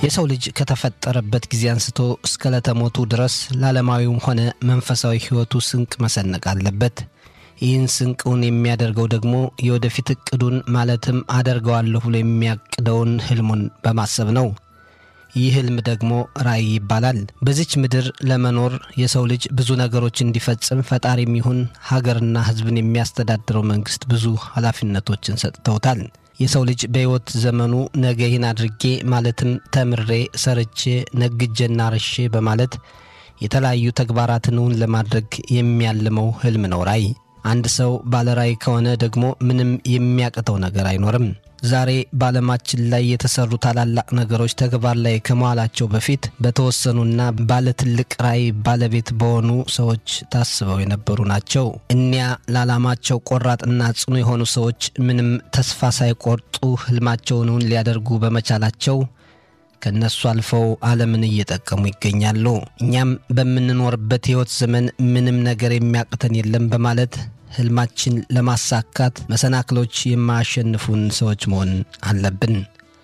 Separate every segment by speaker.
Speaker 1: የሰው ልጅ ከተፈጠረበት ጊዜ አንስቶ እስከ ለተሞቱ ድረስ ለዓለማዊውም ሆነ መንፈሳዊ ሕይወቱ ስንቅ መሰነቅ አለበት። ይህን ስንቅውን የሚያደርገው ደግሞ የወደፊት እቅዱን ማለትም አደርገዋለሁ ብሎ የሚያቅደውን ህልሙን በማሰብ ነው። ይህ ህልም ደግሞ ራእይ ይባላል። በዚች ምድር ለመኖር የሰው ልጅ ብዙ ነገሮች እንዲፈጽም ፈጣሪም ይሁን ሀገርና ሕዝብን የሚያስተዳድረው መንግስት ብዙ ኃላፊነቶችን ሰጥተውታል። የሰው ልጅ በሕይወት ዘመኑ ነገ ይህን አድርጌ ማለትም ተምሬ ሰርቼ ነግጄና ርሼ በማለት የተለያዩ ተግባራትን እውን ለማድረግ የሚያልመው ህልም ነው ራእይ። አንድ ሰው ባለ ራእይ ከሆነ ደግሞ ምንም የሚያቅተው ነገር አይኖርም። ዛሬ በዓለማችን ላይ የተሰሩ ታላላቅ ነገሮች ተግባር ላይ ከመዋላቸው በፊት በተወሰኑና ባለ ትልቅ ራእይ ባለቤት በሆኑ ሰዎች ታስበው የነበሩ ናቸው። እኒያ ለዓላማቸው ቆራጥና ጽኑ የሆኑ ሰዎች ምንም ተስፋ ሳይቆርጡ ህልማቸውን እውን ሊያደርጉ በመቻላቸው ከእነሱ አልፈው ዓለምን እየጠቀሙ ይገኛሉ። እኛም በምንኖርበት ሕይወት ዘመን ምንም ነገር የሚያቅተን የለም በማለት ህልማችን ለማሳካት መሰናክሎች የማያሸንፉን ሰዎች መሆን አለብን።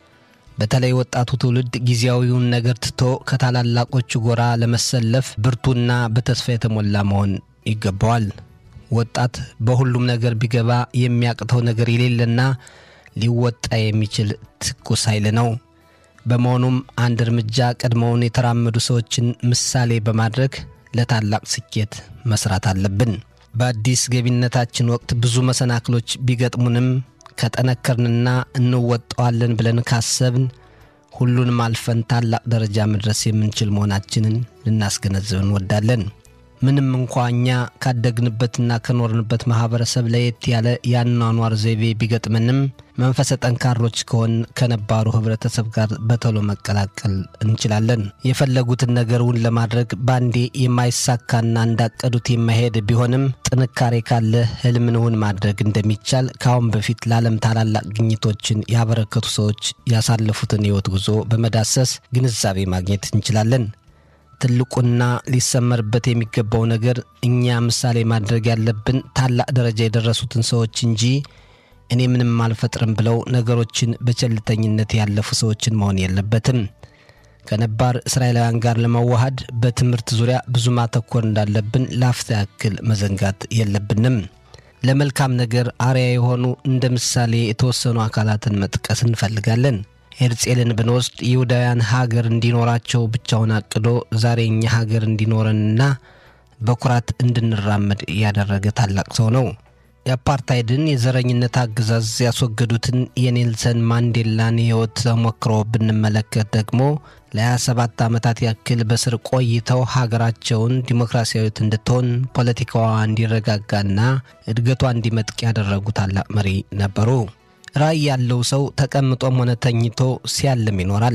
Speaker 1: በተለይ ወጣቱ ትውልድ ጊዜያዊውን ነገር ትቶ ከታላላቆቹ ጎራ ለመሰለፍ ብርቱና በተስፋ የተሞላ መሆን ይገባዋል። ወጣት በሁሉም ነገር ቢገባ የሚያቅተው ነገር የሌለና ሊወጣ የሚችል ትኩስ ኃይል ነው። በመሆኑም አንድ እርምጃ ቀድመውን የተራመዱ ሰዎችን ምሳሌ በማድረግ ለታላቅ ስኬት መስራት አለብን። በአዲስ ገቢነታችን ወቅት ብዙ መሰናክሎች ቢገጥሙንም ከጠነከርንና እንወጣዋለን ብለን ካሰብን ሁሉንም አልፈን ታላቅ ደረጃ መድረስ የምንችል መሆናችንን ልናስገነዝብ እንወዳለን። ምንም እንኳ እኛ ካደግንበትና ከኖርንበት ማኅበረሰብ ለየት ያለ የአኗኗር ዘይቤ ቢገጥመንም መንፈሰ ጠንካሮች ከሆን ከነባሩ ኅብረተሰብ ጋር በቶሎ መቀላቀል እንችላለን። የፈለጉትን ነገርውን ለማድረግ ባንዴ የማይሳካና እንዳቀዱት የማይሄድ ቢሆንም ጥንካሬ ካለ ሕልምንውን ማድረግ እንደሚቻል ከአሁን በፊት ለዓለም ታላላቅ ግኝቶችን ያበረከቱ ሰዎች ያሳለፉትን ሕይወት ጉዞ በመዳሰስ ግንዛቤ ማግኘት እንችላለን። ትልቁና ሊሰመርበት የሚገባው ነገር እኛ ምሳሌ ማድረግ ያለብን ታላቅ ደረጃ የደረሱትን ሰዎች እንጂ እኔ ምንም አልፈጥርም ብለው ነገሮችን በቸልተኝነት ያለፉ ሰዎችን መሆን የለበትም። ከነባር እስራኤላውያን ጋር ለመዋሃድ በትምህርት ዙሪያ ብዙ ማተኮር እንዳለብን ለአፍታ ያክል መዘንጋት የለብንም። ለመልካም ነገር አርያ የሆኑ እንደ ምሳሌ የተወሰኑ አካላትን መጥቀስ እንፈልጋለን። ሄርጼልን ብንወስድ ይሁዳውያን ሀገር እንዲኖራቸው ብቻውን አቅዶ ዛሬ እኛ ሀገር እንዲኖረንና በኩራት እንድንራመድ ያደረገ ታላቅ ሰው ነው። የአፓርታይድን የዘረኝነት አገዛዝ ያስወገዱትን የኔልሰን ማንዴላን የሕይወት ተሞክሮ ብንመለከት ደግሞ ለ27 ዓመታት ያክል በስር ቆይተው ሀገራቸውን ዲሞክራሲያዊት እንድትሆን ፖለቲካዋ እንዲረጋጋና እድገቷ እንዲመጥቅ ያደረጉ ታላቅ መሪ ነበሩ። ራዕይ ያለው ሰው ተቀምጦም ሆነ ተኝቶ ሲያልም ይኖራል።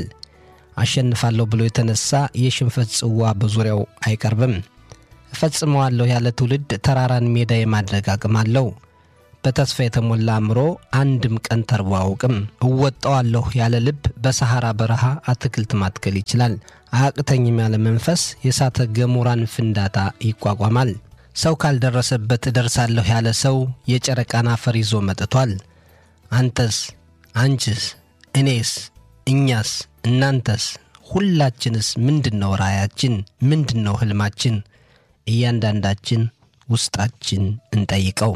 Speaker 1: አሸንፋለሁ ብሎ የተነሳ የሽንፈት ጽዋ በዙሪያው አይቀርብም። እፈጽመዋለሁ ያለ ትውልድ ተራራን ሜዳ የማድረግ አቅም አለው። በተስፋ የተሞላ አእምሮ አንድም ቀን ተርቦ አያውቅም። እወጣዋለሁ ያለ ልብ በሰሐራ በረሃ አትክልት ማትከል ይችላል። አያቅተኝም ያለ መንፈስ የእሳተ ገሞራን ፍንዳታ ይቋቋማል። ሰው ካልደረሰበት እደርሳለሁ ያለ ሰው የጨረቃን አፈር ይዞ መጥቷል። አንተስ፣ አንቺስ፣ እኔስ፣ እኛስ፣ እናንተስ፣ ሁላችንስ ምንድን ነው ራእያችን? ምንድን ነው ሕልማችን? እያንዳንዳችን ውስጣችን እንጠይቀው።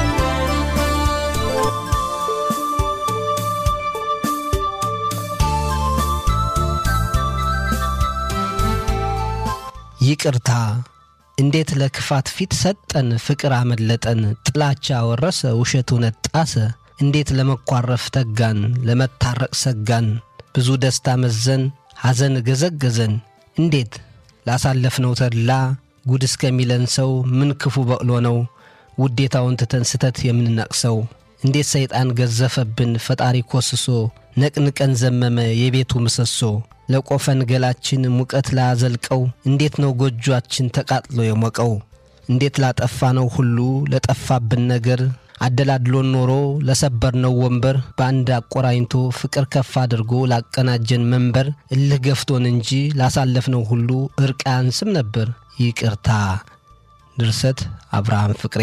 Speaker 1: ይቅርታ እንዴት ለክፋት ፊት ሰጠን፣ ፍቅር አመለጠን፣ ጥላቻ ወረሰ፣ ውሸት እውነት ጣሰ። እንዴት ለመኳረፍ ተጋን፣ ለመታረቅ ሰጋን፣ ብዙ ደስታ መዘን፣ ሐዘን ገዘገዘን። እንዴት ላሳለፍነው ተድላ ጉድ እስከሚለን ሰው ምን ክፉ በቅሎ ነው ውዴታውን ትተን ስተት የምንነቅሰው? እንዴት ሰይጣን ገዘፈብን ፈጣሪ ኮስሶ ነቅንቀን ዘመመ የቤቱ ምሰሶ ለቆፈን ገላችን ሙቀት ላያዘልቀው እንዴት ነው ጎጇችን ተቃጥሎ የሞቀው? እንዴት ላጠፋ ነው ሁሉ ለጠፋብን ነገር አደላድሎን ኖሮ ለሰበርነው ወንበር በአንድ አቆራኝቶ ፍቅር ከፍ አድርጎ ላቀናጀን መንበር እልህ ገፍቶን እንጂ ላሳለፍነው ሁሉ እርቅ አያንስም ነበር። ይቅርታ። ድርሰት አብርሃም ፍቅሬ።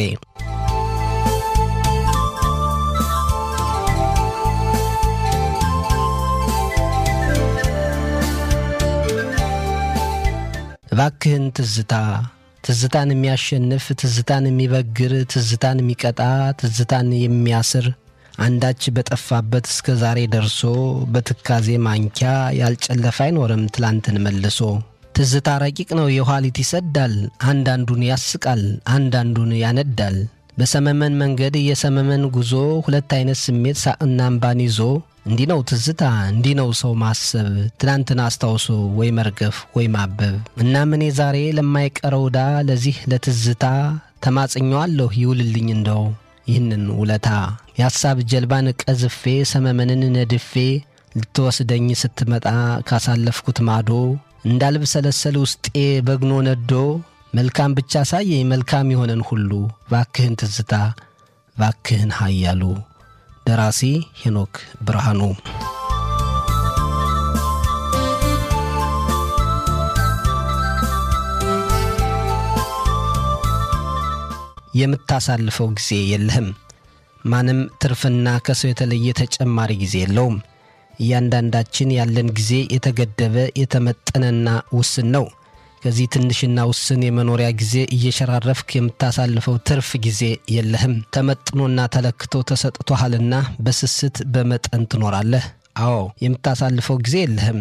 Speaker 1: እባክህን ትዝታ ትዝታን የሚያሸንፍ ትዝታን የሚበግር ትዝታን የሚቀጣ ትዝታን የሚያስር አንዳች በጠፋበት እስከ ዛሬ ደርሶ በትካዜ ማንኪያ ያልጨለፈ አይኖርም ትላንትን መልሶ። ትዝታ ረቂቅ ነው የኋሊት ይሰዳል፣ አንዳንዱን ያስቃል፣ አንዳንዱን ያነዳል። በሰመመን መንገድ የሰመመን ጉዞ ሁለት አይነት ስሜት ሳቅና እምባን ይዞ እንዲህ ነው ትዝታ እንዲህ ነው ሰው ማሰብ ትናንትን አስታውሶ ወይ መርገፍ ወይ ማበብ። እናም እኔ ዛሬ ለማይቀረው ዕዳ ለዚህ ለትዝታ ተማጽኘዋለሁ ይውልልኝ እንደው ይህንን ውለታ የሐሳብ ጀልባን ቀዝፌ ሰመመንን ነድፌ ልትወስደኝ ስትመጣ ካሳለፍኩት ማዶ እንዳልብሰለሰል ውስጤ በግኖ ነዶ መልካም ብቻ ሳየኝ መልካም የሆነን ሁሉ ባክህን ትዝታ ባክህን ኃያሉ። ደራሲ ሄኖክ ብርሃኑ። የምታሳልፈው ጊዜ የለህም። ማንም ትርፍና ከሰው የተለየ ተጨማሪ ጊዜ የለውም። እያንዳንዳችን ያለን ጊዜ የተገደበ የተመጠነና ውስን ነው። ከዚህ ትንሽና ውስን የመኖሪያ ጊዜ እየሸራረፍክ የምታሳልፈው ትርፍ ጊዜ የለህም። ተመጥኖና ተለክቶ ተሰጥቶሃልና በስስት በመጠን ትኖራለህ። አዎ የምታሳልፈው ጊዜ የለህም።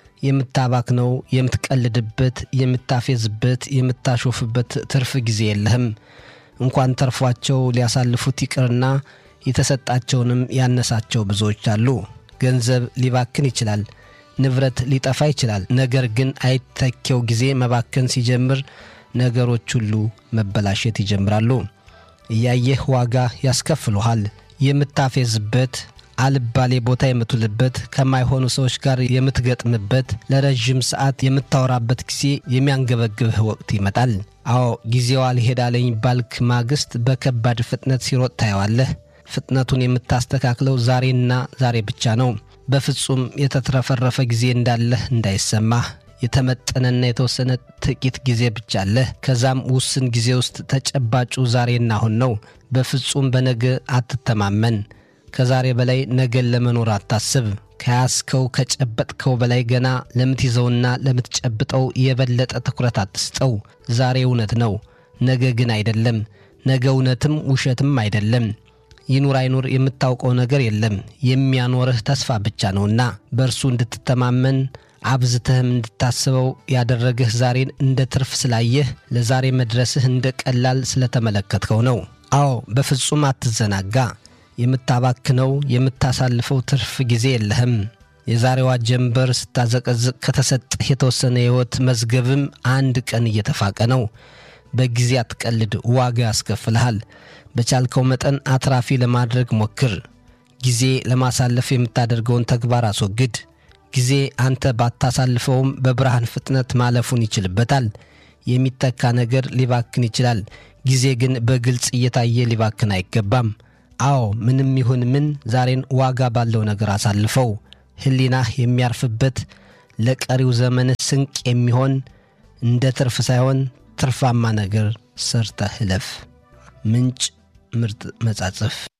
Speaker 1: የምታባክነው፣ የምትቀልድበት፣ የምታፌዝበት፣ የምታሾፍበት ትርፍ ጊዜ የለህም። እንኳን ተርፏቸው ሊያሳልፉት ይቅርና የተሰጣቸውንም ያነሳቸው ብዙዎች አሉ። ገንዘብ ሊባክን ይችላል። ንብረት ሊጠፋ ይችላል። ነገር ግን አይተኬው ጊዜ መባከን ሲጀምር ነገሮች ሁሉ መበላሸት ይጀምራሉ። እያየህ ዋጋ ያስከፍሉሃል። የምታፌዝበት፣ አልባሌ ቦታ የምትውልበት፣ ከማይሆኑ ሰዎች ጋር የምትገጥምበት፣ ለረዥም ሰዓት የምታወራበት ጊዜ የሚያንገበግብህ ወቅት ይመጣል። አዎ ጊዜው አልሄዳለኝ ባልክ ማግስት በከባድ ፍጥነት ሲሮጥ ታየዋለህ። ፍጥነቱን የምታስተካክለው ዛሬና ዛሬ ብቻ ነው። በፍጹም የተትረፈረፈ ጊዜ እንዳለህ እንዳይሰማህ የተመጠነና የተወሰነ ጥቂት ጊዜ ብቻ አለህ። ከዛም ውስን ጊዜ ውስጥ ተጨባጩ ዛሬና አሁን ነው። በፍጹም በነገ አትተማመን። ከዛሬ በላይ ነገን ለመኖር አታስብ። ከያዝከው ከጨበጥከው በላይ ገና ለምትይዘውና ለምትጨብጠው የበለጠ ትኩረት አትስጠው። ዛሬ እውነት ነው፣ ነገ ግን አይደለም። ነገ እውነትም ውሸትም አይደለም። ይኑር አይኑር የምታውቀው ነገር የለም። የሚያኖርህ ተስፋ ብቻ ነውና በእርሱ እንድትተማመን አብዝተህም እንድታስበው ያደረግህ ዛሬን እንደ ትርፍ ስላየህ ለዛሬ መድረስህ እንደ ቀላል ስለተመለከትከው ነው። አዎ በፍጹም አትዘናጋ። የምታባክነው የምታሳልፈው ትርፍ ጊዜ የለህም። የዛሬዋ ጀንበር ስታዘቀዝቅ ከተሰጠህ የተወሰነ የሕይወት መዝገብም አንድ ቀን እየተፋቀ ነው። በጊዜ አትቀልድ፣ ዋጋ ያስከፍልሃል። በቻልከው መጠን አትራፊ ለማድረግ ሞክር። ጊዜ ለማሳለፍ የምታደርገውን ተግባር አስወግድ። ጊዜ አንተ ባታሳልፈውም በብርሃን ፍጥነት ማለፉን ይችልበታል። የሚተካ ነገር ሊባክን ይችላል። ጊዜ ግን በግልጽ እየታየ ሊባክን አይገባም። አዎ ምንም ይሁን ምን ዛሬን ዋጋ ባለው ነገር አሳልፈው። ሕሊናህ የሚያርፍበት ለቀሪው ዘመንህ ስንቅ የሚሆን እንደ ትርፍ ሳይሆን ትርፋማ ነገር ሰርተህ እለፍ። ምንጭ ምርጥ መጻጽፍ